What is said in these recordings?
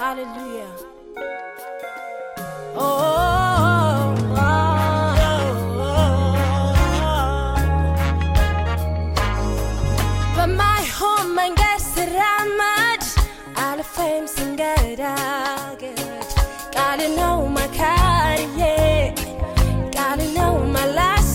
Hallelujah. Oh, oh, oh, በማይሆን መንገድ ስራመድ አልፌም ስንገዳገድ ቃል ነው መካሪዬ ቃል ነው መላሴ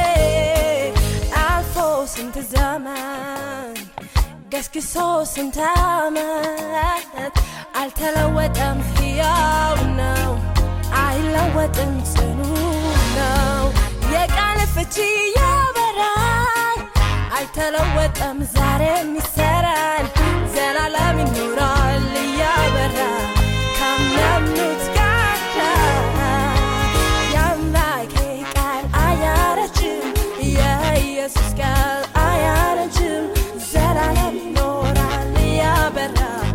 አልፎ ስንት ዘመን ገስግሶ ስንት ዓመት አልተለወጠም፣ ሕያው ነው፣ አይለወጥም፣ ጽኑ ነው። የቃል ፍቺ ያበራል፣ አይተለወጠም፣ ዛሬም ይሰራል፣ ዘላለም ይኖራል እያበራ ካመኑት ጋር የአምላኬ ቃል አያረጅም፣ የኢየሱስ ቃል አያረጅም፣ ዘላለም ይኖራል እያበራ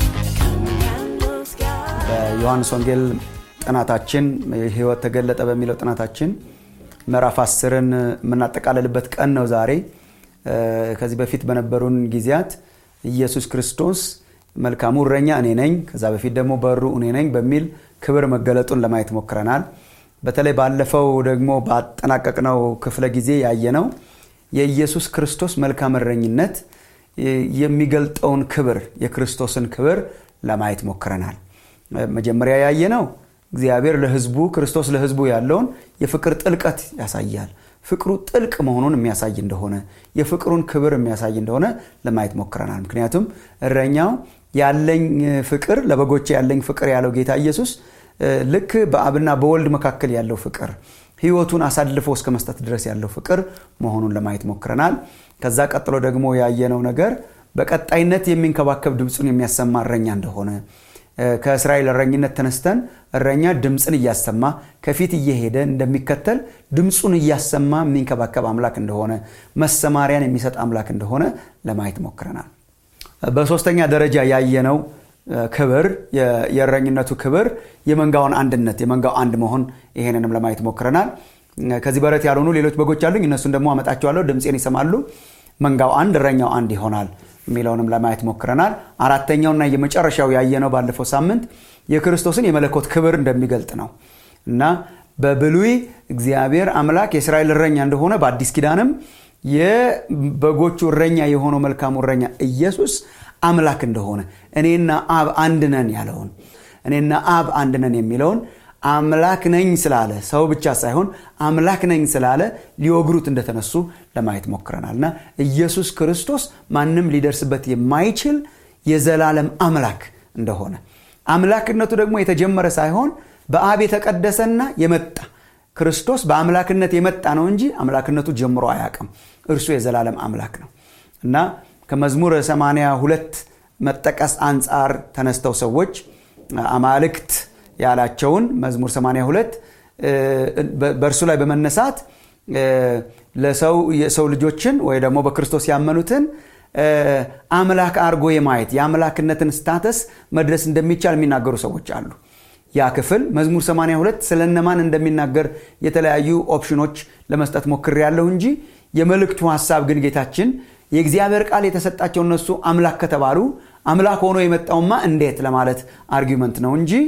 ከሚያምኑት ጋር በዮሐንስ ወንጌል ጥናታችን ህይወት ተገለጠ በሚለው ጥናታችን ምዕራፍ አስርን የምናጠቃልልበት ቀን ነው ዛሬ። ከዚህ በፊት በነበሩን ጊዜያት ኢየሱስ ክርስቶስ መልካሙ እረኛ እኔ ነኝ፣ ከዛ በፊት ደግሞ በሩ እኔ ነኝ በሚል ክብር መገለጡን ለማየት ሞክረናል። በተለይ ባለፈው ደግሞ ባጠናቀቅነው ክፍለ ጊዜ ያየነው የኢየሱስ ክርስቶስ መልካም እረኝነት የሚገልጠውን ክብር የክርስቶስን ክብር ለማየት ሞክረናል። መጀመሪያ ያየነው እግዚአብሔር ለህዝቡ ክርስቶስ ለህዝቡ ያለውን የፍቅር ጥልቀት ያሳያል። ፍቅሩ ጥልቅ መሆኑን የሚያሳይ እንደሆነ የፍቅሩን ክብር የሚያሳይ እንደሆነ ለማየት ሞክረናል። ምክንያቱም እረኛው ያለኝ ፍቅር ለበጎቼ ያለኝ ፍቅር ያለው ጌታ ኢየሱስ ልክ በአብና በወልድ መካከል ያለው ፍቅር ህይወቱን አሳልፎ እስከ መስጠት ድረስ ያለው ፍቅር መሆኑን ለማየት ሞክረናል። ከዛ ቀጥሎ ደግሞ ያየነው ነገር በቀጣይነት የሚንከባከብ ድምፁን የሚያሰማ እረኛ እንደሆነ ከእስራኤል እረኝነት ተነስተን እረኛ ድምፅን እያሰማ ከፊት እየሄደ እንደሚከተል ድምፁን እያሰማ የሚንከባከብ አምላክ እንደሆነ መሰማሪያን የሚሰጥ አምላክ እንደሆነ ለማየት ሞክረናል። በሶስተኛ ደረጃ ያየነው ክብር የእረኝነቱ ክብር የመንጋውን አንድነት የመንጋው አንድ መሆን ይሄንንም ለማየት ሞክረናል። ከዚህ በረት ያልሆኑ ሌሎች በጎች አሉኝ፣ እነሱን ደግሞ አመጣቸዋለሁ፣ ድምፄን ይሰማሉ፣ መንጋው አንድ እረኛው አንድ ይሆናል የሚለውንም ለማየት ሞክረናል። አራተኛውና የመጨረሻው ያየነው ባለፈው ሳምንት የክርስቶስን የመለኮት ክብር እንደሚገልጥ ነው እና በብሉይ እግዚአብሔር አምላክ የእስራኤል እረኛ እንደሆነ በአዲስ ኪዳንም የበጎቹ እረኛ የሆነው መልካሙ እረኛ ኢየሱስ አምላክ እንደሆነ እኔና አብ አንድ ነን ያለውን እኔና አብ አንድ ነን የሚለውን አምላክ ነኝ ስላለ ሰው ብቻ ሳይሆን አምላክ ነኝ ስላለ ሊወግሩት እንደተነሱ ለማየት ሞክረናል እና ኢየሱስ ክርስቶስ ማንም ሊደርስበት የማይችል የዘላለም አምላክ እንደሆነ አምላክነቱ ደግሞ የተጀመረ ሳይሆን በአብ የተቀደሰና የመጣ ክርስቶስ በአምላክነት የመጣ ነው እንጂ አምላክነቱ ጀምሮ አያውቅም። እርሱ የዘላለም አምላክ ነው እና ከመዝሙር 82 መጠቀስ አንጻር ተነስተው ሰዎች አማልክት ያላቸውን መዝሙር 82 በእርሱ ላይ በመነሳት ለሰው የሰው ልጆችን ወይ ደግሞ በክርስቶስ ያመኑትን አምላክ አርጎ የማየት የአምላክነትን ስታተስ መድረስ እንደሚቻል የሚናገሩ ሰዎች አሉ። ያ ክፍል መዝሙር 82 ስለነማን እንደሚናገር የተለያዩ ኦፕሽኖች ለመስጠት ሞክር ያለሁ እንጂ የመልእክቱ ሀሳብ ግን ጌታችን የእግዚአብሔር ቃል የተሰጣቸው እነሱ አምላክ ከተባሉ አምላክ ሆኖ የመጣውማ እንዴት ለማለት አርጊመንት ነው እንጂ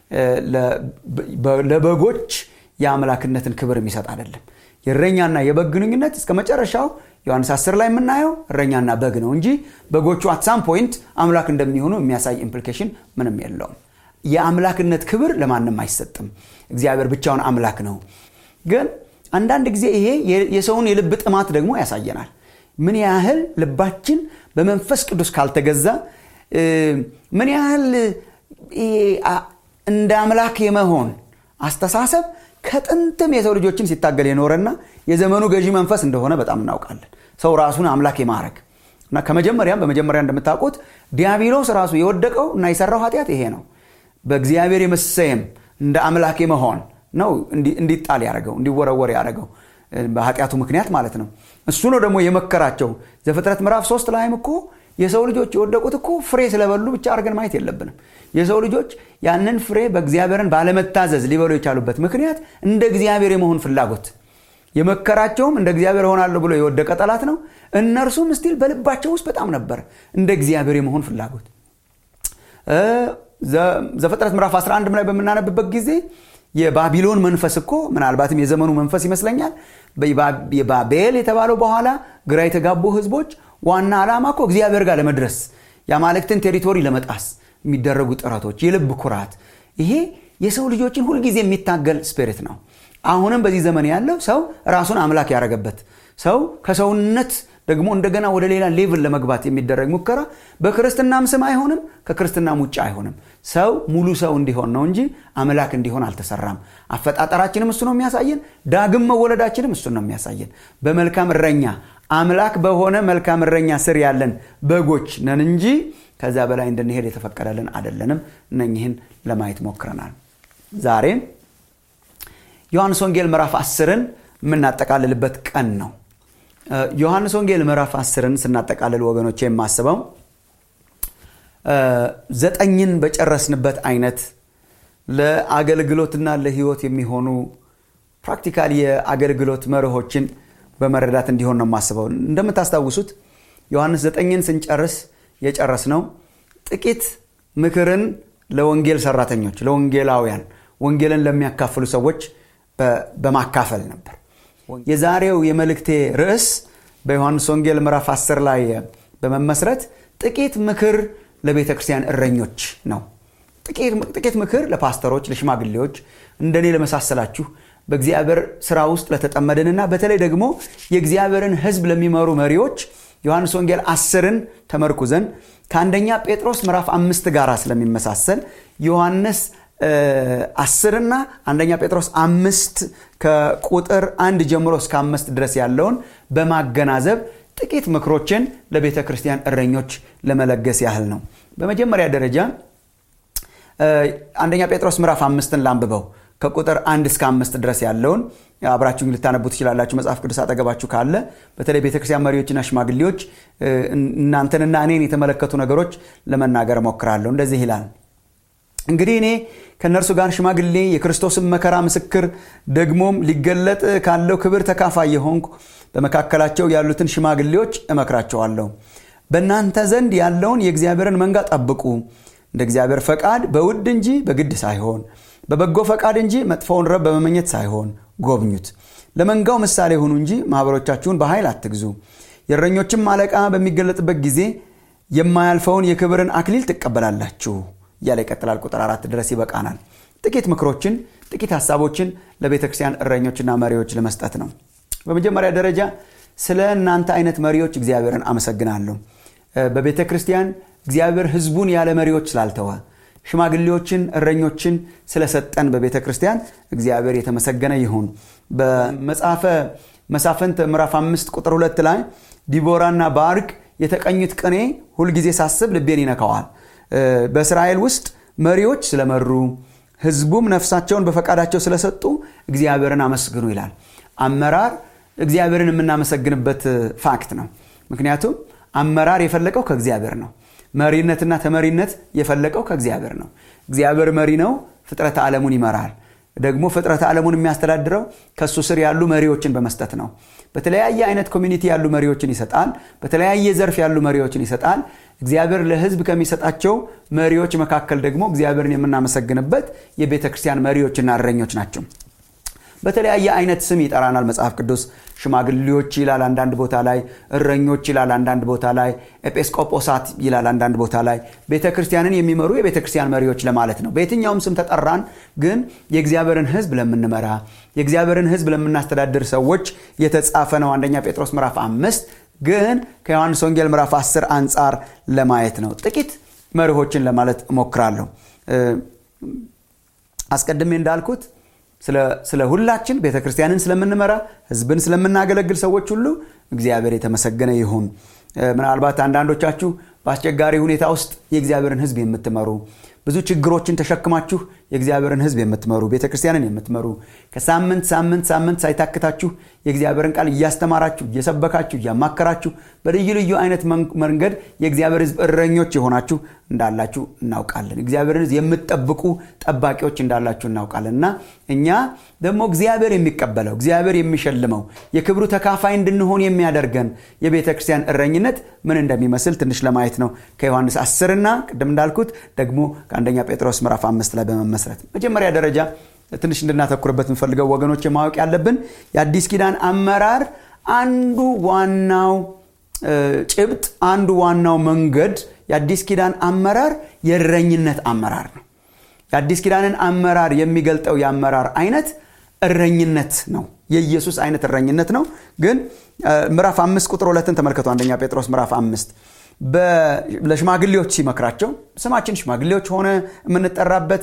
ለበጎች የአምላክነትን ክብር የሚሰጥ አይደለም። የእረኛና የበግ ግንኙነት እስከ መጨረሻው ዮሐንስ 10 ላይ የምናየው እረኛና በግ ነው እንጂ በጎቹ አትሳም ፖይንት አምላክ እንደሚሆኑ የሚያሳይ ኢምፕሊኬሽን ምንም የለውም። የአምላክነት ክብር ለማንም አይሰጥም። እግዚአብሔር ብቻውን አምላክ ነው። ግን አንዳንድ ጊዜ ይሄ የሰውን የልብ ጥማት ደግሞ ያሳየናል። ምን ያህል ልባችን በመንፈስ ቅዱስ ካልተገዛ ምን ያህል እንደ አምላክ የመሆን አስተሳሰብ ከጥንትም የሰው ልጆችን ሲታገል የኖረና የዘመኑ ገዢ መንፈስ እንደሆነ በጣም እናውቃለን። ሰው ራሱን አምላክ የማድረግ እና ከመጀመሪያም በመጀመሪያ እንደምታውቁት ዲያብሎስ ራሱ የወደቀው እና የሰራው ኃጢአት ይሄ ነው። በእግዚአብሔር የመሰየም እንደ አምላክ የመሆን ነው እንዲጣል ያደረገው እንዲወረወር ያደረገው በኃጢአቱ ምክንያት ማለት ነው። እሱ ነው ደግሞ የመከራቸው። ዘፍጥረት ምዕራፍ ሶስት ላይም እኮ የሰው ልጆች የወደቁት እኮ ፍሬ ስለበሉ ብቻ አድርገን ማየት የለብንም። የሰው ልጆች ያንን ፍሬ በእግዚአብሔርን ባለመታዘዝ ሊበሉ የቻሉበት ምክንያት እንደ እግዚአብሔር የመሆን ፍላጎት የመከራቸውም እንደ እግዚአብሔር እሆናለሁ ብሎ የወደቀ ጠላት ነው። እነርሱም ስቲል በልባቸው ውስጥ በጣም ነበር እንደ እግዚአብሔር የመሆን ፍላጎት። ዘፍጥረት ምዕራፍ 11 ላይ በምናነብበት ጊዜ የባቢሎን መንፈስ እኮ ምናልባትም የዘመኑ መንፈስ ይመስለኛል የባቤል የተባለው በኋላ ግራ የተጋቡ ህዝቦች ዋና ዓላማ እኮ እግዚአብሔር ጋር ለመድረስ የአማልክትን ቴሪቶሪ ለመጣስ የሚደረጉ ጥረቶች የልብ ኩራት ይሄ የሰው ልጆችን ሁልጊዜ የሚታገል ስፒሪት ነው አሁንም በዚህ ዘመን ያለው ሰው ራሱን አምላክ ያደረገበት ሰው ከሰውነት ደግሞ እንደገና ወደ ሌላ ሌቭል ለመግባት የሚደረግ ሙከራ በክርስትናም ስም አይሆንም ከክርስትናም ውጭ አይሆንም ሰው ሙሉ ሰው እንዲሆን ነው እንጂ አምላክ እንዲሆን አልተሰራም አፈጣጠራችንም እሱ ነው የሚያሳየን ዳግም መወለዳችንም እሱ ነው የሚያሳየን በመልካም እረኛ አምላክ በሆነ መልካም እረኛ ስር ያለን በጎች ነን እንጂ ከዛ በላይ እንድንሄድ የተፈቀደልን አደለንም እነኝህን ለማየት ሞክረናል ዛሬ ዮሐንስ ወንጌል ምዕራፍ አስርን የምናጠቃልልበት ቀን ነው ዮሐንስ ወንጌል ምዕራፍ አስርን ስናጠቃልል ወገኖች የማስበው ዘጠኝን በጨረስንበት አይነት ለአገልግሎትና ለህይወት የሚሆኑ ፕራክቲካል የአገልግሎት መርሆችን በመረዳት እንዲሆን ነው የማስበው እንደምታስታውሱት ዮሐንስ ዘጠኝን ስንጨርስ የጨረስ ነው ጥቂት ምክርን ለወንጌል ሰራተኞች ለወንጌላውያን ወንጌልን ለሚያካፍሉ ሰዎች በማካፈል ነበር የዛሬው የመልእክቴ ርዕስ በዮሐንስ ወንጌል ምዕራፍ 10 ላይ በመመስረት ጥቂት ምክር ለቤተ ክርስቲያን እረኞች ነው ጥቂት ምክር ለፓስተሮች ለሽማግሌዎች እንደኔ ለመሳሰላችሁ በእግዚአብሔር ስራ ውስጥ ለተጠመድንና በተለይ ደግሞ የእግዚአብሔርን ህዝብ ለሚመሩ መሪዎች ዮሐንስ ወንጌል አስርን ተመርኩዘን ከአንደኛ ጴጥሮስ ምዕራፍ አምስት ጋር ስለሚመሳሰል ዮሐንስ አስርና አንደኛ ጴጥሮስ አምስት ከቁጥር አንድ ጀምሮ እስከ አምስት ድረስ ያለውን በማገናዘብ ጥቂት ምክሮችን ለቤተ ክርስቲያን እረኞች ለመለገስ ያህል ነው በመጀመሪያ ደረጃ አንደኛ ጴጥሮስ ምዕራፍ አምስትን ላንብበው ከቁጥር አንድ እስከ አምስት ድረስ ያለውን አብራችሁ ልታነቡ ትችላላችሁ መጽሐፍ ቅዱስ አጠገባችሁ ካለ በተለይ ቤተክርስቲያን መሪዎችና ሽማግሌዎች እናንተንና እኔን የተመለከቱ ነገሮች ለመናገር ሞክራለሁ እንደዚህ ይላል እንግዲህ እኔ ከእነርሱ ጋር ሽማግሌ የክርስቶስን መከራ ምስክር ደግሞም ሊገለጥ ካለው ክብር ተካፋይ የሆንኩ በመካከላቸው ያሉትን ሽማግሌዎች እመክራቸዋለሁ በእናንተ ዘንድ ያለውን የእግዚአብሔርን መንጋ ጠብቁ እንደ እግዚአብሔር ፈቃድ በውድ እንጂ በግድ ሳይሆን በበጎ ፈቃድ እንጂ መጥፎውን ረብ በመመኘት ሳይሆን ጎብኙት ለመንጋው ምሳሌ ሁኑ እንጂ ማኅበሮቻችሁን በኃይል አትግዙ የእረኞችም አለቃ በሚገለጥበት ጊዜ የማያልፈውን የክብርን አክሊል ትቀበላላችሁ እያለ ይቀጥላል ቁጥር አራት ድረስ ይበቃናል ጥቂት ምክሮችን ጥቂት ሀሳቦችን ለቤተ ክርስቲያን እረኞችና መሪዎች ለመስጠት ነው በመጀመሪያ ደረጃ ስለ እናንተ አይነት መሪዎች እግዚአብሔርን አመሰግናለሁ በቤተ ክርስቲያን እግዚአብሔር ህዝቡን ያለ መሪዎች ስላልተወ ሽማግሌዎችን እረኞችን ስለሰጠን በቤተ ክርስቲያን እግዚአብሔር የተመሰገነ ይሁን በመጽሐፈ መሳፍንት ምዕራፍ አምስት ቁጥር ሁለት ላይ ዲቦራና ባርቅ የተቀኙት ቅኔ ሁልጊዜ ሳስብ ልቤን ይነካዋል በእስራኤል ውስጥ መሪዎች ስለመሩ ህዝቡም ነፍሳቸውን በፈቃዳቸው ስለሰጡ እግዚአብሔርን አመስግኑ ይላል አመራር እግዚአብሔርን የምናመሰግንበት ፋክት ነው ምክንያቱም አመራር የፈለቀው ከእግዚአብሔር ነው መሪነትና ተመሪነት የፈለቀው ከእግዚአብሔር ነው እግዚአብሔር መሪ ነው ፍጥረት ዓለሙን ይመራል ደግሞ ፍጥረት ዓለሙን የሚያስተዳድረው ከእሱ ስር ያሉ መሪዎችን በመስጠት ነው በተለያየ አይነት ኮሚኒቲ ያሉ መሪዎችን ይሰጣል በተለያየ ዘርፍ ያሉ መሪዎችን ይሰጣል እግዚአብሔር ለህዝብ ከሚሰጣቸው መሪዎች መካከል ደግሞ እግዚአብሔርን የምናመሰግንበት የቤተ ክርስቲያን መሪዎችና እረኞች ናቸው በተለያየ አይነት ስም ይጠራናል መጽሐፍ ቅዱስ ሽማግሌዎች ይላል አንዳንድ ቦታ ላይ እረኞች ይላል አንዳንድ ቦታ ላይ ኤጲስቆጶሳት ይላል አንዳንድ ቦታ ላይ ቤተ ክርስቲያንን የሚመሩ የቤተ ክርስቲያን መሪዎች ለማለት ነው በየትኛውም ስም ተጠራን ግን የእግዚአብሔርን ህዝብ ለምንመራ የእግዚአብሔርን ህዝብ ለምናስተዳድር ሰዎች የተጻፈ ነው አንደኛ ጴጥሮስ ምዕራፍ አምስት ግን ከዮሐንስ ወንጌል ምዕራፍ 10 አንጻር ለማየት ነው ጥቂት መርሆችን ለማለት እሞክራለሁ አስቀድሜ እንዳልኩት ስለ ሁላችን ቤተ ክርስቲያንን ስለምንመራ ህዝብን ስለምናገለግል ሰዎች ሁሉ እግዚአብሔር የተመሰገነ ይሁን ምናልባት አንዳንዶቻችሁ በአስቸጋሪ ሁኔታ ውስጥ የእግዚአብሔርን ህዝብ የምትመሩ ብዙ ችግሮችን ተሸክማችሁ የእግዚአብሔርን ህዝብ የምትመሩ ቤተ ክርስቲያንን የምትመሩ ከሳምንት ሳምንት ሳምንት ሳይታክታችሁ የእግዚአብሔርን ቃል እያስተማራችሁ እየሰበካችሁ እያማከራችሁ በልዩ ልዩ አይነት መንገድ የእግዚአብሔር ህዝብ እረኞች የሆናችሁ እንዳላችሁ እናውቃለን እግዚአብሔርን ህዝብ የምትጠብቁ ጠባቂዎች እንዳላችሁ እናውቃለን እና እኛ ደግሞ እግዚአብሔር የሚቀበለው እግዚአብሔር የሚሸልመው የክብሩ ተካፋይ እንድንሆን የሚያደርገን የቤተ ክርስቲያን እረኝነት ምን እንደሚመስል ትንሽ ለማየት ነው ከዮሐንስ 10ና በመጀመርና ቅድም እንዳልኩት ደግሞ ከአንደኛ ጴጥሮስ ምዕራፍ አምስት ላይ በመመስረት መጀመሪያ ደረጃ ትንሽ እንድናተኩርበት የምፈልገው ወገኖች ማወቅ ያለብን የአዲስ ኪዳን አመራር አንዱ ዋናው ጭብጥ አንዱ ዋናው መንገድ የአዲስ ኪዳን አመራር የእረኝነት አመራር ነው የአዲስ ኪዳንን አመራር የሚገልጠው የአመራር አይነት እረኝነት ነው የኢየሱስ አይነት እረኝነት ነው ግን ምዕራፍ አምስት ቁጥር ሁለትን ተመልከቱ አንደኛ ጴጥሮስ ምዕራፍ አምስት ለሽማግሌዎች ሲመክራቸው ስማችን ሽማግሌዎች ሆነ የምንጠራበት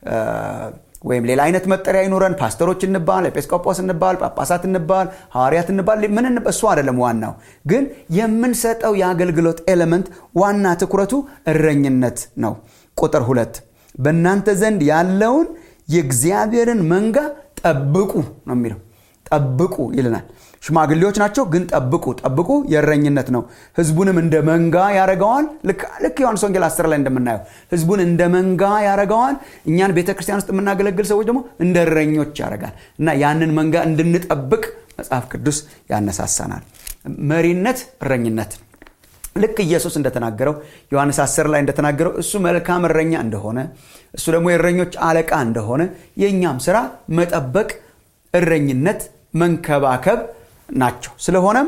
ወይም ሌላ አይነት መጠሪያ ይኑረን ፓስተሮች እንባል ኤጲስቆጶስ እንባል ጳጳሳት እንባል ሐዋርያት እንባል ምን እሱ አይደለም ዋናው ግን የምንሰጠው የአገልግሎት ኤሌመንት ዋና ትኩረቱ እረኝነት ነው ቁጥር ሁለት በእናንተ ዘንድ ያለውን የእግዚአብሔርን መንጋ ጠብቁ ነው የሚለው ጠብቁ ይልናል ሽማግሌዎች ናቸው ግን ጠብቁ ጠብቁ የእረኝነት ነው ህዝቡንም እንደ መንጋ ያደረገዋል ልክ ዮሐንስ ወንጌል 10 ላይ እንደምናየው ህዝቡን እንደ መንጋ ያደረገዋል እኛን ቤተ ክርስቲያን ውስጥ የምናገለግል ሰዎች ደግሞ እንደ እረኞች ያደርጋል እና ያንን መንጋ እንድንጠብቅ መጽሐፍ ቅዱስ ያነሳሳናል መሪነት እረኝነት ልክ ኢየሱስ እንደተናገረው ዮሐንስ 10 ላይ እንደተናገረው እሱ መልካም እረኛ እንደሆነ እሱ ደግሞ የእረኞች አለቃ እንደሆነ የእኛም ስራ መጠበቅ እረኝነት መንከባከብ ናቸው ስለሆነም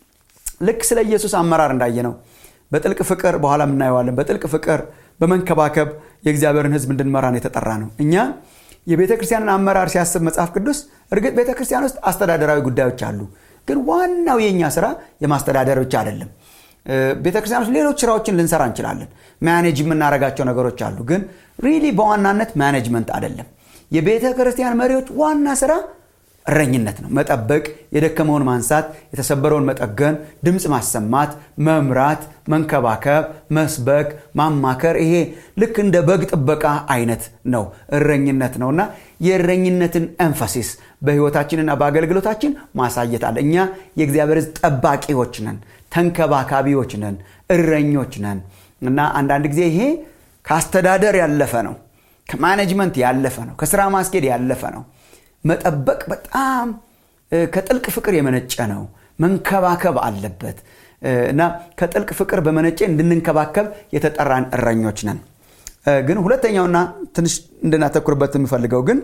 ልክ ስለ ኢየሱስ አመራር እንዳየ ነው በጥልቅ ፍቅር በኋላ እናየዋለን በጥልቅ ፍቅር በመንከባከብ የእግዚአብሔርን ህዝብ እንድንመራን የተጠራ ነው እኛ የቤተ ክርስቲያንን አመራር ሲያስብ መጽሐፍ ቅዱስ እርግጥ ቤተ ክርስቲያን ውስጥ አስተዳደራዊ ጉዳዮች አሉ ግን ዋናው የእኛ ስራ የማስተዳደር ብቻ አይደለም ቤተ ክርስቲያን ውስጥ ሌሎች ስራዎችን ልንሰራ እንችላለን ማኔጅ የምናደርጋቸው ነገሮች አሉ ግን ሪሊ በዋናነት ማኔጅመንት አይደለም የቤተ ክርስቲያን መሪዎች ዋና ስራ እረኝነት ነው መጠበቅ የደከመውን ማንሳት የተሰበረውን መጠገን ድምፅ ማሰማት መምራት መንከባከብ መስበክ ማማከር ይሄ ልክ እንደ በግ ጥበቃ አይነት ነው እረኝነት ነውና የእረኝነትን ኤንፋሲስ በህይወታችንና በአገልግሎታችን ማሳየት አለ እኛ የእግዚአብሔር ጠባቂዎች ነን ተንከባካቢዎች ነን እረኞች ነን እና አንዳንድ ጊዜ ይሄ ከአስተዳደር ያለፈ ነው ከማኔጅመንት ያለፈ ነው ከስራ ማስኬድ ያለፈ ነው መጠበቅ በጣም ከጥልቅ ፍቅር የመነጨ ነው መንከባከብ አለበት እና ከጥልቅ ፍቅር በመነጨ እንድንንከባከብ የተጠራን እረኞች ነን ግን ሁለተኛውና ትንሽ እንድናተኩርበት የምፈልገው ግን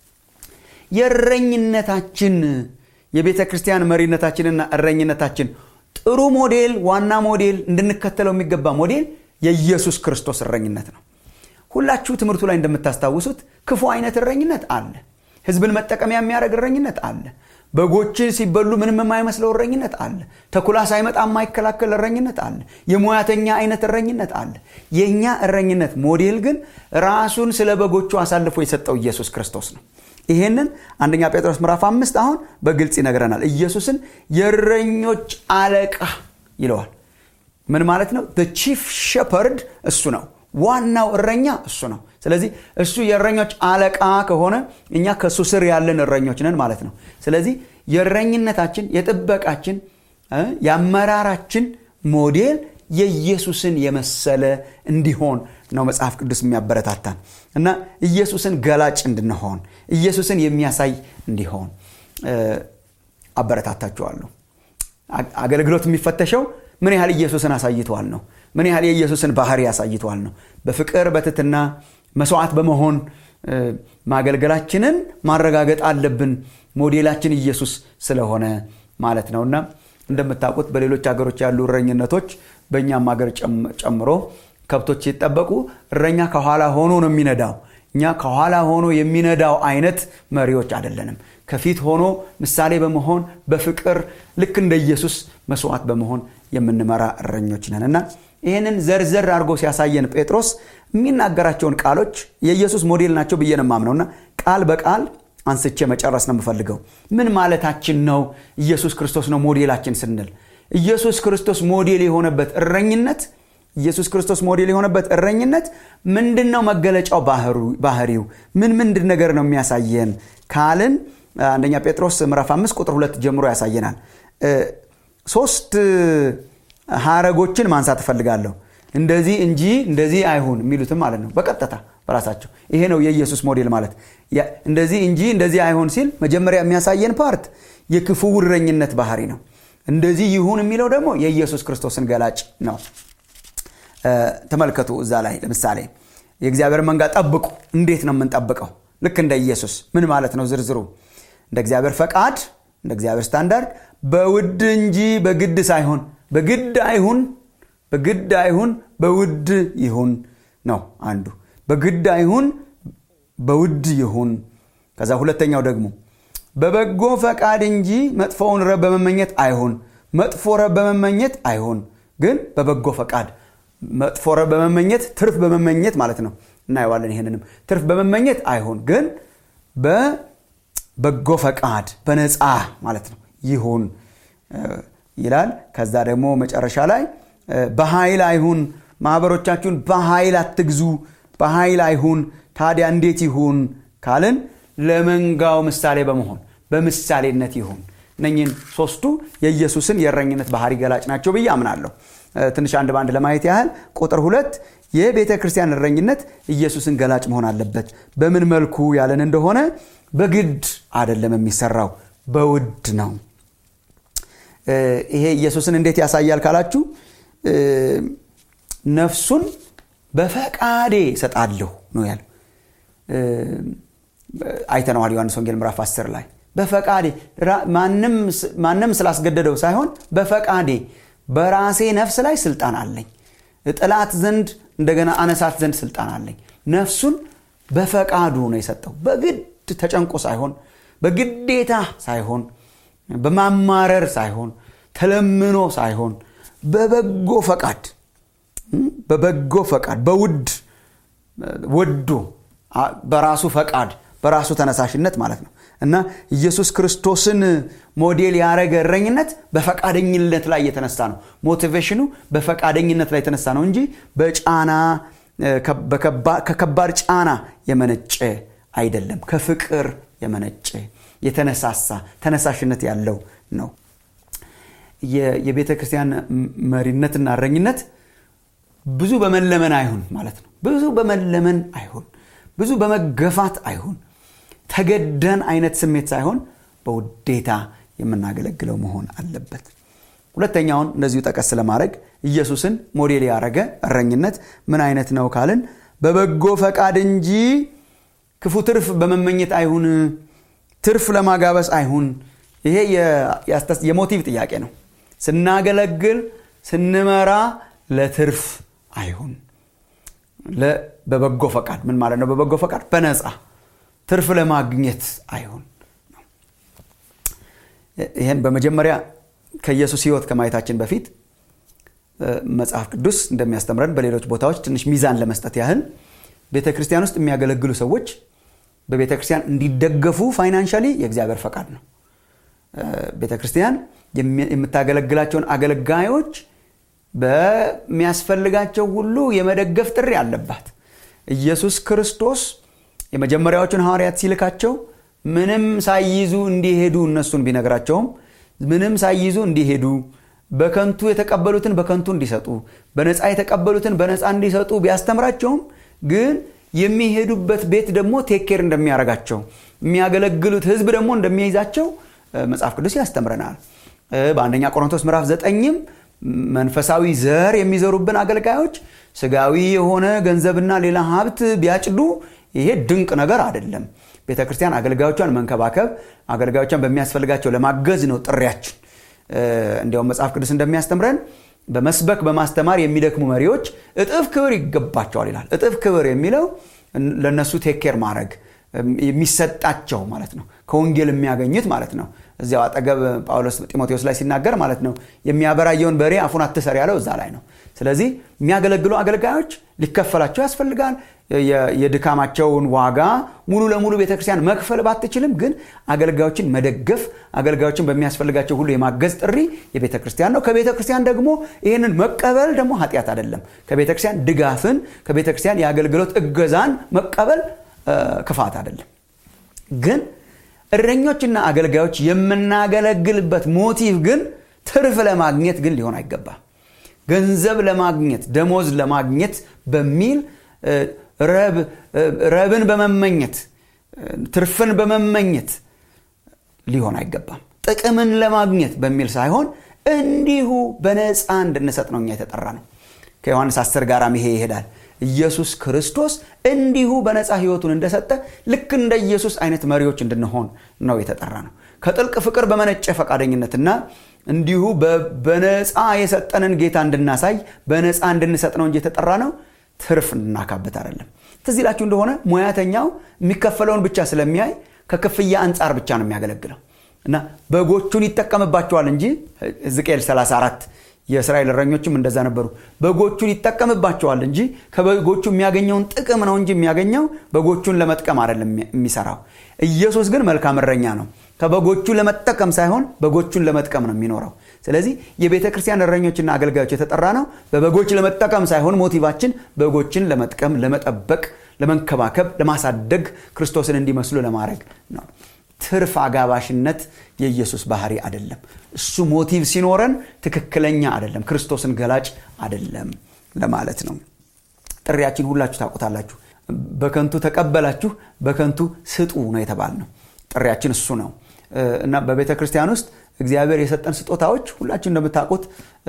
የእረኝነታችን የቤተ ክርስቲያን መሪነታችንና እረኝነታችን ጥሩ ሞዴል ዋና ሞዴል እንድንከተለው የሚገባ ሞዴል የኢየሱስ ክርስቶስ እረኝነት ነው ሁላችሁ ትምህርቱ ላይ እንደምታስታውሱት ክፉ አይነት እረኝነት አለ ህዝብን መጠቀሚያ የሚያደርግ እረኝነት አለ በጎች ሲበሉ ምንም የማይመስለው እረኝነት አለ ተኩላ ሳይመጣ የማይከላከል እረኝነት አለ የሙያተኛ አይነት እረኝነት አለ የእኛ እረኝነት ሞዴል ግን ራሱን ስለ በጎቹ አሳልፎ የሰጠው ኢየሱስ ክርስቶስ ነው ይሄንን አንደኛ ጴጥሮስ ምዕራፍ አምስት አሁን በግልጽ ይነግረናል ኢየሱስን የእረኞች አለቃ ይለዋል ምን ማለት ነው ቺፍ ሸፐርድ እሱ ነው ዋናው እረኛ እሱ ነው ስለዚህ እሱ የእረኞች አለቃ ከሆነ እኛ ከእሱ ስር ያለን እረኞች ነን ማለት ነው ስለዚህ የእረኝነታችን የጥበቃችን የአመራራችን ሞዴል የኢየሱስን የመሰለ እንዲሆን ነው መጽሐፍ ቅዱስ የሚያበረታታን እና ኢየሱስን ገላጭ እንድንሆን ኢየሱስን የሚያሳይ እንዲሆን አበረታታችኋለሁ አገልግሎት የሚፈተሸው ምን ያህል ኢየሱስን አሳይተዋል ነው ምን ያህል የኢየሱስን ባህሪ አሳይተዋል ነው በፍቅር በትትና መስዋዕት በመሆን ማገልገላችንን ማረጋገጥ አለብን ሞዴላችን ኢየሱስ ስለሆነ ማለት ነውና እንደምታውቁት በሌሎች ሀገሮች ያሉ እረኝነቶች በእኛም ሀገር ጨምሮ ከብቶች ሲጠበቁ እረኛ ከኋላ ሆኖ ነው የሚነዳው እኛ ከኋላ ሆኖ የሚነዳው አይነት መሪዎች አይደለንም ከፊት ሆኖ ምሳሌ በመሆን በፍቅር ልክ እንደ ኢየሱስ መስዋዕት በመሆን የምንመራ እረኞች ነን እና ይህንን ዘርዘር አድርጎ ሲያሳየን ጴጥሮስ የሚናገራቸውን ቃሎች የኢየሱስ ሞዴል ናቸው ብዬ ነው ማምነውና ቃል በቃል አንስቼ መጨረስ ነው የምፈልገው ምን ማለታችን ነው ኢየሱስ ክርስቶስ ነው ሞዴላችን ስንል ኢየሱስ ክርስቶስ ሞዴል የሆነበት እረኝነት ኢየሱስ ክርስቶስ ሞዴል የሆነበት እረኝነት ምንድን ነው መገለጫው ባህሪው ምን ምንድን ነገር ነው የሚያሳየን ካልን አንደኛ ጴጥሮስ ምዕራፍ አምስት ቁጥር ሁለት ጀምሮ ያሳየናል ሶስት ሀረጎችን ማንሳት እፈልጋለሁ እንደዚህ እንጂ እንደዚህ አይሁን የሚሉትም ማለት ነው በቀጥታ በራሳቸው ይሄ ነው የኢየሱስ ሞዴል ማለት እንደዚህ እንጂ እንደዚህ አይሁን ሲል መጀመሪያ የሚያሳየን ፓርት የክፉ እረኝነት ባህሪ ነው እንደዚህ ይሁን የሚለው ደግሞ የኢየሱስ ክርስቶስን ገላጭ ነው ተመልከቱ እዛ ላይ ለምሳሌ የእግዚአብሔር መንጋ ጠብቁ እንዴት ነው የምንጠብቀው ልክ እንደ ኢየሱስ ምን ማለት ነው ዝርዝሩ እንደ እግዚአብሔር ፈቃድ እንደ እግዚአብሔር ስታንዳርድ በውድ እንጂ በግድ ሳይሆን በግድ አይሁን በግድ አይሁን በውድ ይሁን ነው አንዱ በግድ አይሁን በውድ ይሁን ከዛ ሁለተኛው ደግሞ በበጎ ፈቃድ እንጂ መጥፎውን ረብ በመመኘት አይሁን መጥፎ ረብ በመመኘት አይሁን ግን በበጎ ፈቃድ መጥፎ ረብ በመመኘት ትርፍ በመመኘት ማለት ነው እናየዋለን ይህንንም ትርፍ በመመኘት አይሁን ግን በበጎ ፈቃድ በነፃ ማለት ነው ይሁን ይላል ከዛ ደግሞ መጨረሻ ላይ በኃይል አይሁን ማህበሮቻችሁን በኃይል አትግዙ በኃይል አይሁን ታዲያ እንዴት ይሁን ካልን ለመንጋው ምሳሌ በመሆን በምሳሌነት ይሁን እነኝን ሶስቱ የኢየሱስን የእረኝነት ባህሪ ገላጭ ናቸው ብዬ አምናለሁ ትንሽ አንድ በአንድ ለማየት ያህል ቁጥር ሁለት የቤተ ክርስቲያን እረኝነት ኢየሱስን ገላጭ መሆን አለበት በምን መልኩ ያለን እንደሆነ በግድ አይደለም የሚሰራው በውድ ነው ይሄ ኢየሱስን እንዴት ያሳያል ካላችሁ ነፍሱን በፈቃዴ ሰጣለሁ ነው ያለው አይተነዋል ዮሐንስ ወንጌል ምዕራፍ 10 ላይ በፈቃዴ ማንም ስላስገደደው ሳይሆን በፈቃዴ በራሴ ነፍስ ላይ ስልጣን አለኝ ጥላት ዘንድ እንደገና አነሳት ዘንድ ስልጣን አለኝ ነፍሱን በፈቃዱ ነው የሰጠው በግድ ተጨንቆ ሳይሆን በግዴታ ሳይሆን በማማረር ሳይሆን ተለምኖ ሳይሆን በበጎ ፈቃድ በበጎ ፈቃድ በውድ ወዶ በራሱ ፈቃድ በራሱ ተነሳሽነት ማለት ነው እና ኢየሱስ ክርስቶስን ሞዴል ያደረገ እረኝነት በፈቃደኝነት ላይ የተነሳ ነው ሞቲቬሽኑ በፈቃደኝነት ላይ የተነሳ ነው እንጂ በጫና ከከባድ ጫና የመነጨ አይደለም ከፍቅር የመነጨ የተነሳሳ ተነሳሽነት ያለው ነው የቤተ ክርስቲያን መሪነትና እረኝነት ብዙ በመለመን አይሁን ማለት ነው ብዙ በመለመን አይሁን ብዙ በመገፋት አይሁን ተገደን አይነት ስሜት ሳይሆን በውዴታ የምናገለግለው መሆን አለበት ሁለተኛውን እንደዚሁ ጠቀስ ለማድረግ ኢየሱስን ሞዴል ያደረገ እረኝነት ምን አይነት ነው ካልን በበጎ ፈቃድ እንጂ ክፉ ትርፍ በመመኘት አይሁን ትርፍ ለማጋበስ አይሁን ይሄ የሞቲቭ ጥያቄ ነው ስናገለግል ስንመራ ለትርፍ አይሁን በበጎ ፈቃድ ምን ማለት ነው በበጎ ፈቃድ በነፃ ትርፍ ለማግኘት አይሁን ይህን በመጀመሪያ ከኢየሱስ ህይወት ከማየታችን በፊት መጽሐፍ ቅዱስ እንደሚያስተምረን በሌሎች ቦታዎች ትንሽ ሚዛን ለመስጠት ያህል ቤተ ክርስቲያን ውስጥ የሚያገለግሉ ሰዎች በቤተ ክርስቲያን እንዲደገፉ ፋይናንሻሊ የእግዚአብሔር ፈቃድ ነው ቤተ ክርስቲያን የምታገለግላቸውን አገልጋዮች በሚያስፈልጋቸው ሁሉ የመደገፍ ጥሪ አለባት ኢየሱስ ክርስቶስ የመጀመሪያዎቹን ሐዋርያት ሲልካቸው ምንም ሳይይዙ እንዲሄዱ እነሱን ቢነግራቸውም ምንም ሳይይዙ እንዲሄዱ በከንቱ የተቀበሉትን በከንቱ እንዲሰጡ በነፃ የተቀበሉትን በነፃ እንዲሰጡ ቢያስተምራቸውም ግን የሚሄዱበት ቤት ደግሞ ቴኬር እንደሚያደርጋቸው የሚያገለግሉት ህዝብ ደግሞ እንደሚይዛቸው መጽሐፍ ቅዱስ ያስተምረናል በአንደኛ ቆሮንቶስ ምዕራፍ ዘጠኝም መንፈሳዊ ዘር የሚዘሩብን አገልጋዮች ስጋዊ የሆነ ገንዘብና ሌላ ሀብት ቢያጭዱ ይሄ ድንቅ ነገር አይደለም ቤተ ክርስቲያን አገልጋዮቿን መንከባከብ አገልጋዮቿን በሚያስፈልጋቸው ለማገዝ ነው ጥሪያችን እንዲያውም መጽሐፍ ቅዱስ እንደሚያስተምረን በመስበክ በማስተማር የሚደክሙ መሪዎች እጥፍ ክብር ይገባቸዋል ይላል እጥፍ ክብር የሚለው ለእነሱ ቴኬር ማድረግ የሚሰጣቸው ማለት ነው ከወንጌል የሚያገኙት ማለት ነው እዚያው አጠገብ ጳውሎስ ጢሞቴዎስ ላይ ሲናገር ማለት ነው የሚያበራየውን በሬ አፉን አትሰር ያለው እዛ ላይ ነው ስለዚህ የሚያገለግሉ አገልጋዮች ሊከፈላቸው ያስፈልጋል የድካማቸውን ዋጋ ሙሉ ለሙሉ ቤተክርስቲያን መክፈል ባትችልም ግን አገልጋዮችን መደገፍ አገልጋዮችን በሚያስፈልጋቸው ሁሉ የማገዝ ጥሪ የቤተ ክርስቲያን ነው ከቤተ ክርስቲያን ደግሞ ይህንን መቀበል ደግሞ ኃጢአት አይደለም ከቤተ ክርስቲያን ድጋፍን ከቤተ ክርስቲያን የአገልግሎት እገዛን መቀበል ክፋት አይደለም ግን እረኞችና አገልጋዮች የምናገለግልበት ሞቲቭ ግን ትርፍ ለማግኘት ግን ሊሆን አይገባም ገንዘብ ለማግኘት ደሞዝ ለማግኘት በሚል ረብን በመመኘት ትርፍን በመመኘት ሊሆን አይገባም ጥቅምን ለማግኘት በሚል ሳይሆን እንዲሁ በነፃ እንድንሰጥ ነው እኛ የተጠራ ነው ከዮሐንስ 10 ጋር ይሄ ይሄዳል ኢየሱስ ክርስቶስ እንዲሁ በነፃ ህይወቱን እንደሰጠ ልክ እንደ ኢየሱስ አይነት መሪዎች እንድንሆን ነው የተጠራ ነው ከጥልቅ ፍቅር በመነጨ ፈቃደኝነትና እንዲሁ በነፃ የሰጠንን ጌታ እንድናሳይ በነፃ እንድንሰጥ ነው እንጂ የተጠራ ነው ትርፍ እንድናካበት አይደለም ትዝ ይላችሁ እንደሆነ ሙያተኛው የሚከፈለውን ብቻ ስለሚያይ ከክፍያ አንጻር ብቻ ነው የሚያገለግለው እና በጎቹን ይጠቀምባቸዋል እንጂ ሕዝቅኤል 34 የእስራኤል እረኞችም እንደዛ ነበሩ በጎቹን ይጠቀምባቸዋል እንጂ ከበጎቹ የሚያገኘውን ጥቅም ነው እንጂ የሚያገኘው በጎቹን ለመጥቀም አይደለም የሚሰራው ኢየሱስ ግን መልካም እረኛ ነው ከበጎቹ ለመጠቀም ሳይሆን በጎቹን ለመጥቀም ነው የሚኖረው ስለዚህ የቤተ ክርስቲያን እረኞችና አገልጋዮች የተጠራ ነው በበጎች ለመጠቀም ሳይሆን ሞቲቫችን በጎችን ለመጥቀም ለመጠበቅ ለመንከባከብ ለማሳደግ ክርስቶስን እንዲመስሉ ለማድረግ ነው ትርፍ አጋባሽነት የኢየሱስ ባህሪ አይደለም እሱ ሞቲቭ ሲኖረን ትክክለኛ አይደለም ክርስቶስን ገላጭ አይደለም ለማለት ነው ጥሪያችን ሁላችሁ ታውቁታላችሁ በከንቱ ተቀበላችሁ በከንቱ ስጡ ነው የተባል ነው ጥሪያችን እሱ ነው እና በቤተ ክርስቲያን ውስጥ እግዚአብሔር የሰጠን ስጦታዎች ሁላችሁ እንደምታውቁት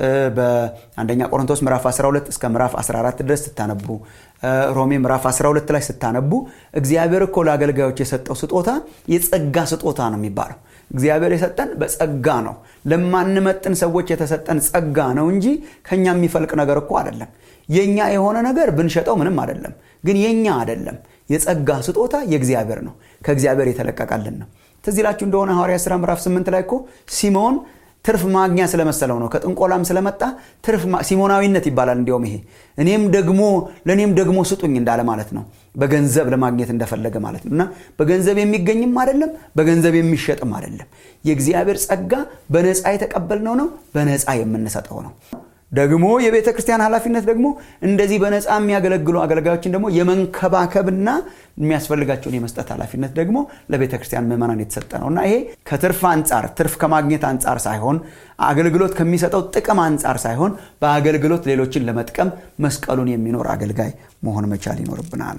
በአንደኛ ቆሮንቶስ ምዕራፍ 12 እስከ ምዕራፍ 14 ድረስ ስታነቡ ሮሜ ምዕራፍ 12 ላይ ስታነቡ እግዚአብሔር እኮ ለአገልጋዮች የሰጠው ስጦታ የጸጋ ስጦታ ነው የሚባለው እግዚአብሔር የሰጠን በጸጋ ነው ለማንመጥን ሰዎች የተሰጠን ጸጋ ነው እንጂ ከኛ የሚፈልቅ ነገር እኮ አይደለም የኛ የሆነ ነገር ብንሸጠው ምንም አይደለም ግን የኛ አይደለም የጸጋ ስጦታ የእግዚአብሔር ነው ከእግዚአብሔር የተለቀቀልን ነው ትዝ ይላችሁ እንደሆነ ሐዋርያ ሥራ ምዕራፍ 8 ላይ እኮ ሲሞን ትርፍ ማግኛ ስለመሰለው ነው ከጥንቆላም ስለመጣ ትርፍ ሲሞናዊነት ይባላል እንዲያውም ይሄ እኔም ደግሞ ለእኔም ደግሞ ስጡኝ እንዳለ ማለት ነው በገንዘብ ለማግኘት እንደፈለገ ማለት ነው እና በገንዘብ የሚገኝም አይደለም በገንዘብ የሚሸጥም አይደለም የእግዚአብሔር ጸጋ በነፃ የተቀበልነው ነው በነፃ የምንሰጠው ነው ደግሞ የቤተ ክርስቲያን ኃላፊነት ደግሞ እንደዚህ በነፃ የሚያገለግሉ አገልጋዮችን ደግሞ የመንከባከብና የሚያስፈልጋቸውን የመስጠት ኃላፊነት ደግሞ ለቤተ ክርስቲያን ምዕመናን የተሰጠ ነው እና ይሄ ከትርፍ አንጻር ትርፍ ከማግኘት አንጻር ሳይሆን አገልግሎት ከሚሰጠው ጥቅም አንጻር ሳይሆን በአገልግሎት ሌሎችን ለመጥቀም መስቀሉን የሚኖር አገልጋይ መሆን መቻል ይኖርብናል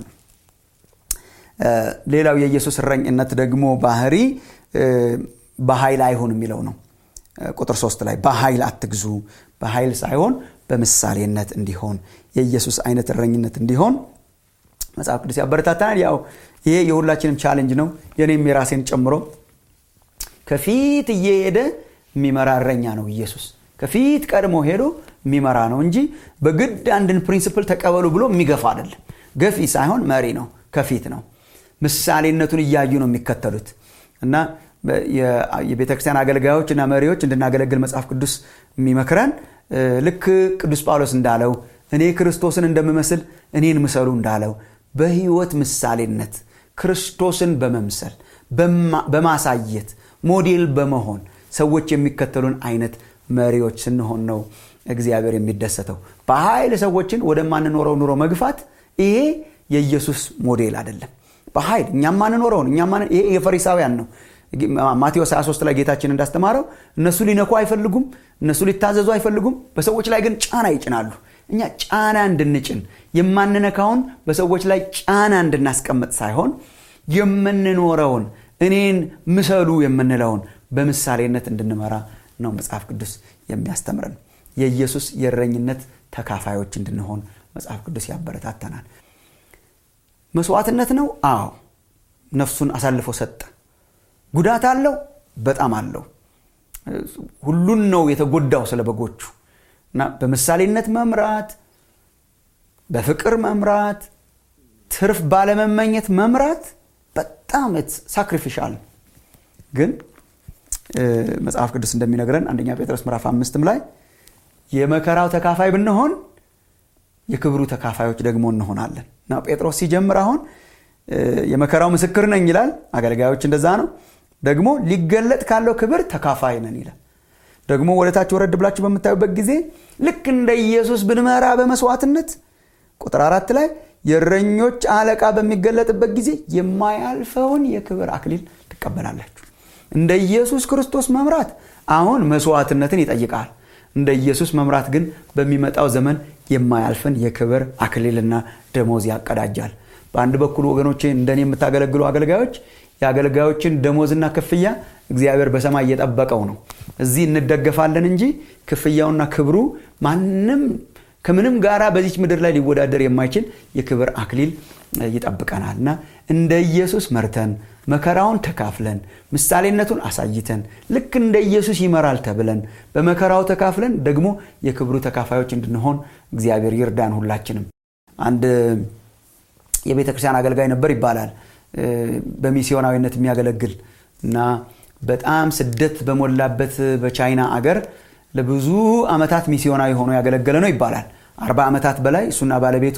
ሌላው የኢየሱስ እረኝነት ደግሞ ባህሪ በኃይል አይሁን የሚለው ነው ቁጥር ሶስት ላይ በኃይል አትግዙ በኃይል ሳይሆን በምሳሌነት እንዲሆን የኢየሱስ አይነት እረኝነት እንዲሆን መጽሐፍ ቅዱስ ያበረታታናል ያው ይሄ የሁላችንም ቻሌንጅ ነው የኔም የራሴን ጨምሮ ከፊት እየሄደ የሚመራ እረኛ ነው ኢየሱስ ከፊት ቀድሞ ሄዶ የሚመራ ነው እንጂ በግድ አንድን ፕሪንስፕል ተቀበሉ ብሎ የሚገፋ አይደለም ገፊ ሳይሆን መሪ ነው ከፊት ነው ምሳሌነቱን እያዩ ነው የሚከተሉት እና የቤተ ክርስቲያን አገልጋዮች እና መሪዎች እንድናገለግል መጽሐፍ ቅዱስ የሚመክረን ልክ ቅዱስ ጳውሎስ እንዳለው እኔ ክርስቶስን እንደምመስል እኔን ምሰሉ እንዳለው በህይወት ምሳሌነት ክርስቶስን በመምሰል በማሳየት ሞዴል በመሆን ሰዎች የሚከተሉን አይነት መሪዎች ስንሆን ነው እግዚአብሔር የሚደሰተው በኃይል ሰዎችን ወደማንኖረው ኑሮ መግፋት ይሄ የኢየሱስ ሞዴል አይደለም በኃይል እኛ ማንኖረውን ይሄ የፈሪሳውያን ነው ማቴዎስ 23 ላይ ጌታችን እንዳስተማረው እነሱ ሊነኩ አይፈልጉም እነሱ ሊታዘዙ አይፈልጉም በሰዎች ላይ ግን ጫና ይጭናሉ እኛ ጫና እንድንጭን የማንነካውን በሰዎች ላይ ጫና እንድናስቀምጥ ሳይሆን የምንኖረውን እኔን ምሰሉ የምንለውን በምሳሌነት እንድንመራ ነው መጽሐፍ ቅዱስ የሚያስተምረን የኢየሱስ የእረኝነት ተካፋዮች እንድንሆን መጽሐፍ ቅዱስ ያበረታተናል መስዋዕትነት ነው አዎ ነፍሱን አሳልፎ ሰጠ ጉዳት አለው በጣም አለው ሁሉን ነው የተጎዳው ስለ በጎቹ እና በምሳሌነት መምራት በፍቅር መምራት ትርፍ ባለመመኘት መምራት በጣም ሳክሪፊሻል ግን መጽሐፍ ቅዱስ እንደሚነግረን አንደኛ ጴጥሮስ ምዕራፍ አምስትም ላይ የመከራው ተካፋይ ብንሆን የክብሩ ተካፋዮች ደግሞ እንሆናለን እና ጴጥሮስ ሲጀምር አሁን የመከራው ምስክር ነኝ ይላል አገልጋዮች እንደዛ ነው ደግሞ ሊገለጥ ካለው ክብር ተካፋይ ነን ይላል ደግሞ ወደታች ወረድ ብላችሁ በምታዩበት ጊዜ ልክ እንደ ኢየሱስ ብንመራ በመስዋዕትነት ቁጥር አራት ላይ የእረኞች አለቃ በሚገለጥበት ጊዜ የማያልፈውን የክብር አክሊል ትቀበላላችሁ እንደ ኢየሱስ ክርስቶስ መምራት አሁን መስዋዕትነትን ይጠይቃል እንደ ኢየሱስ መምራት ግን በሚመጣው ዘመን የማያልፍን የክብር አክሊልና ደሞዝ ያቀዳጃል በአንድ በኩል ወገኖቼ እንደኔ የምታገለግሉ አገልጋዮች የአገልጋዮችን ደሞዝና ክፍያ እግዚአብሔር በሰማይ እየጠበቀው ነው እዚህ እንደገፋለን እንጂ ክፍያውና ክብሩ ማንም ከምንም ጋራ በዚች ምድር ላይ ሊወዳደር የማይችል የክብር አክሊል ይጠብቀናል እና እንደ ኢየሱስ መርተን መከራውን ተካፍለን ምሳሌነቱን አሳይተን ልክ እንደ ኢየሱስ ይመራል ተብለን በመከራው ተካፍለን ደግሞ የክብሩ ተካፋዮች እንድንሆን እግዚአብሔር ይርዳን ሁላችንም አንድ የቤተ ክርስቲያን አገልጋይ ነበር ይባላል በሚስዮናዊነት የሚያገለግል እና በጣም ስደት በሞላበት በቻይና አገር ለብዙ ዓመታት ሚስዮናዊ ሆኖ ያገለገለ ነው ይባላል አርባ ዓመታት በላይ እሱና ባለቤቱ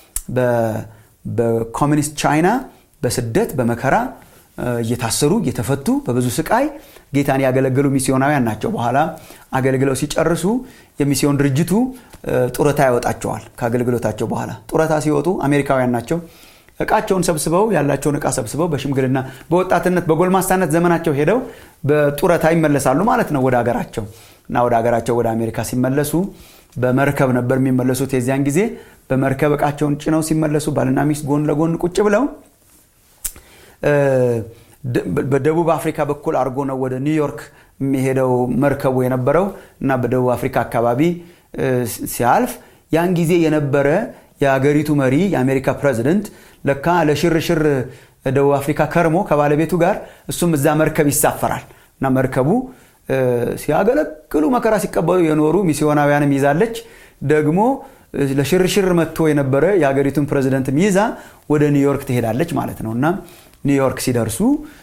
በኮሚኒስት ቻይና በስደት በመከራ እየታሰሩ እየተፈቱ በብዙ ስቃይ ጌታን ያገለገሉ ሚስዮናውያን ናቸው በኋላ አገልግለው ሲጨርሱ የሚስዮን ድርጅቱ ጡረታ ያወጣቸዋል ከአገልግሎታቸው በኋላ ጡረታ ሲወጡ አሜሪካውያን ናቸው እቃቸውን ሰብስበው ያላቸውን እቃ ሰብስበው በሽምግልና በወጣትነት በጎልማሳነት ዘመናቸው ሄደው በጡረታ ይመለሳሉ ማለት ነው ወደ ሀገራቸው እና ወደ ሀገራቸው ወደ አሜሪካ ሲመለሱ በመርከብ ነበር የሚመለሱት የዚያን ጊዜ በመርከብ እቃቸውን ጭነው ሲመለሱ ባልና ሚስት ጎን ለጎን ቁጭ ብለው በደቡብ አፍሪካ በኩል አድርጎ ነው ወደ ኒውዮርክ የሚሄደው መርከቡ የነበረው እና በደቡብ አፍሪካ አካባቢ ሲያልፍ ያን ጊዜ የነበረ የአገሪቱ መሪ የአሜሪካ ፕሬዚደንት ለካ ለሽርሽር ደቡብ አፍሪካ ከርሞ ከባለቤቱ ጋር እሱም እዛ መርከብ ይሳፈራል እና መርከቡ ሲያገለግሉ መከራ ሲቀበሉ የኖሩ ሚስዮናውያንም ይዛለች ደግሞ ለሽርሽር መጥቶ የነበረ የሀገሪቱን ፕሬዚደንትም ይዛ ወደ ኒውዮርክ ትሄዳለች ማለት ነው እና ኒውዮርክ ሲደርሱ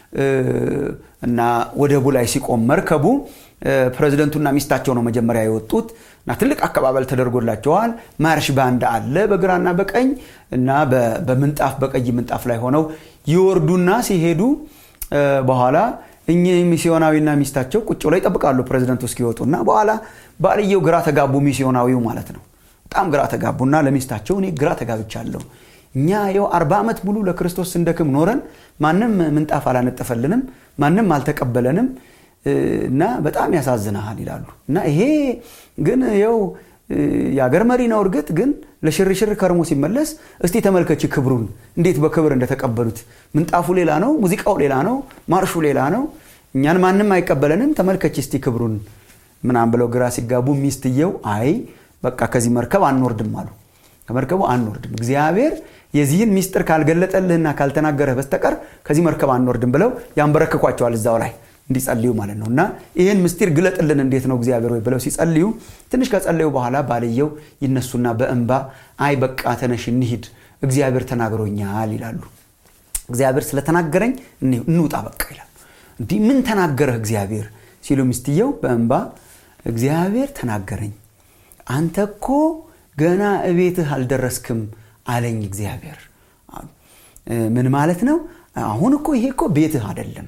እና ወደቡ ላይ ሲቆም መርከቡ ፕሬዚደንቱና ሚስታቸው ነው መጀመሪያ የወጡት እና ትልቅ አቀባበል ተደርጎላቸዋል ማርሽ ባንድ አለ በግራና በቀኝ እና በምንጣፍ በቀይ ምንጣፍ ላይ ሆነው ይወርዱና ሲሄዱ በኋላ እኚህ ሚስዮናዊና ሚስታቸው ቁጭ ብለው ይጠብቃሉ ፕሬዚደንቱ እስኪወጡ እና በኋላ ባልየው ግራ ተጋቡ ሚስዮናዊው ማለት ነው በጣም ግራ ተጋቡና ለሚስታቸው እኔ ግራ ተጋብቻለሁ እኛ ይው አርባ ዓመት ሙሉ ለክርስቶስ ስንደክም ኖረን ማንም ምንጣፍ አላነጠፈልንም ማንም አልተቀበለንም እና በጣም ያሳዝናሃል ይላሉ እና ይሄ ግን ይው የአገር መሪ ነው እርግጥ ግን ለሽርሽር ከርሞ ሲመለስ እስቲ ተመልከች ክብሩን እንዴት በክብር እንደተቀበሉት ምንጣፉ ሌላ ነው ሙዚቃው ሌላ ነው ማርሹ ሌላ ነው እኛን ማንም አይቀበለንም ተመልከች እስቲ ክብሩን ምናም ብለው ግራ ሲጋቡ ሚስትየው አይ በቃ ከዚህ መርከብ አንወርድም አሉ ከመርከቡ አንወርድም እግዚአብሔር የዚህን ሚስጥር ካልገለጠልህና ካልተናገረህ በስተቀር ከዚህ መርከብ አንወርድም ብለው ያንበረክኳቸዋል እዛው ላይ እንዲጸልዩ ማለት ነው እና ይህን ምስጢር ግለጥልን እንዴት ነው እግዚአብሔር ወይ ብለው ሲጸልዩ ትንሽ ከጸለዩ በኋላ ባልየው ይነሱና በእንባ አይ በቃ ተነሽ እንሂድ እግዚአብሔር ተናግሮኛል ይላሉ እግዚአብሔር ስለተናገረኝ እንውጣ በቃ ይላሉ እንዲህ ምን ተናገረህ እግዚአብሔር ሲሉ ሚስትየው በእንባ እግዚአብሔር ተናገረኝ አንተ እኮ ገና እቤትህ አልደረስክም አለኝ እግዚአብሔር ምን ማለት ነው አሁን እኮ ይሄ እኮ ቤትህ አይደለም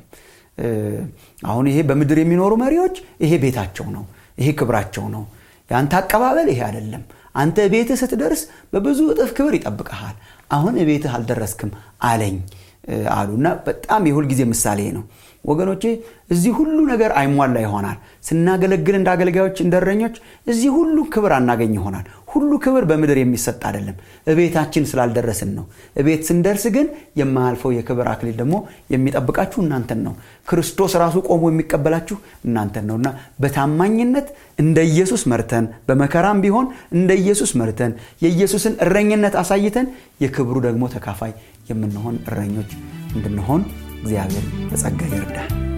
አሁን ይሄ በምድር የሚኖሩ መሪዎች ይሄ ቤታቸው ነው ይሄ ክብራቸው ነው የአንተ አቀባበል ይሄ አይደለም አንተ ቤትህ ስትደርስ በብዙ እጥፍ ክብር ይጠብቀሃል አሁን ቤትህ አልደረስክም አለኝ አሉና በጣም የሁል ጊዜ ምሳሌ ነው ወገኖቼ እዚህ ሁሉ ነገር አይሟላ ይሆናል ስናገለግል እንደ አገልጋዮች እንደ እረኞች እዚህ ሁሉ ክብር አናገኝ ይሆናል ሁሉ ክብር በምድር የሚሰጥ አይደለም እቤታችን ስላልደረስን ነው እቤት ስንደርስ ግን የማያልፈው የክብር አክሊል ደግሞ የሚጠብቃችሁ እናንተን ነው ክርስቶስ ራሱ ቆሞ የሚቀበላችሁ እናንተን ነው እና በታማኝነት እንደ ኢየሱስ መርተን በመከራም ቢሆን እንደ ኢየሱስ መርተን የኢየሱስን እረኝነት አሳይተን የክብሩ ደግሞ ተካፋይ የምንሆን እረኞች እንድንሆን እግዚአብሔር በጸጋ ይርዳል